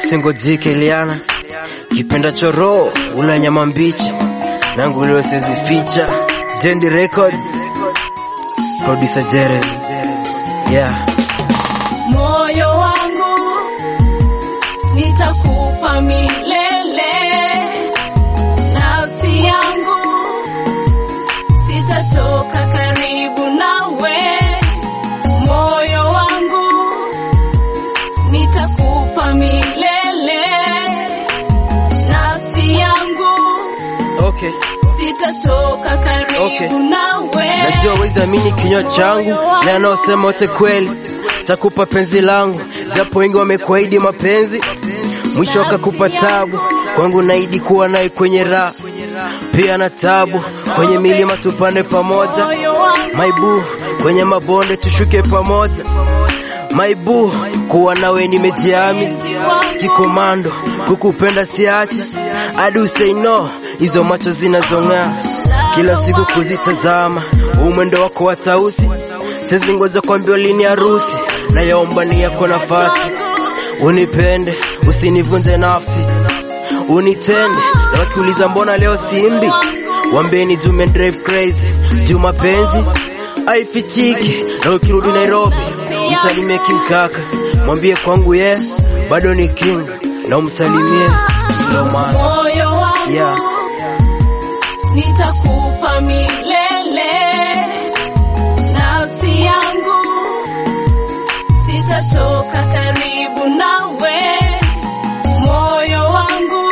usingojike Eliana, kipenda choro ula nyama mbichi nangu leo sizificha. Dendi Records, producer Jeremy, yeah. moyo wangu nitakupa milele, nafsi yangu sitatoka karibu nawe, moyo wangu nitakupa milele, nafsi yangu Okay. sitatoka karibu Okay. nawe. Najua wezi amini kinywa changu na anaosema wote kweli, takupa penzi langu, japo wengi wamekuahidi mapenzi, mwisho wakakupa tabu. Kwangu naidi kuwa naye kwenye raha pia na tabu, kwenye milima tupande pamoja, Moyo wangu maibu kwenye mabonde tushuke pamoja, maibu kuwa nawe nimejiami kikomando, kukupenda siache hadi usei no, hizo macho zinazong'aa kila siku kuzitazama, umwendo wako wa tausi, sezi ngoja kwambia lini harusi, nayaomba ni yako nafasi, unipende usinivunje nafsi, unitende na wakiuliza mbona leo simbi, wambeni jume drive crazy, juu mapenzi aifichiki, na ukirudi Nairobi msalimie kimkaka, mwambie kwangu ye bado ni king, na umsalimie ndo maana moyo wangu Yeah. nitakupa milele, nafsi yangu sitatoka karibu nawe, moyo wangu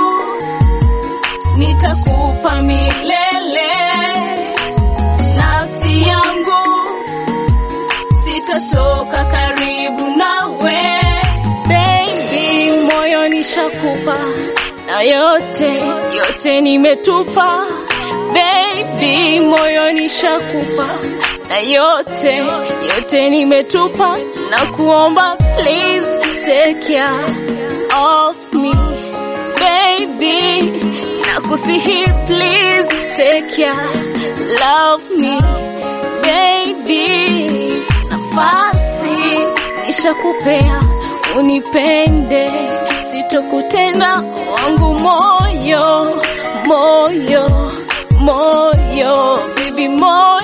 nitakupa milele, nafsi yangu sitatoka karibu nawe, baby, moyo nishakupa na yote yote nimetupa baby, moyo nishakupa na yote yote nimetupa, na kuomba please take care of me baby, na kusihi please take care love me baby, nafasi nishakupea unipende, sitokutenda wangu moyo moyo moyo baby moyo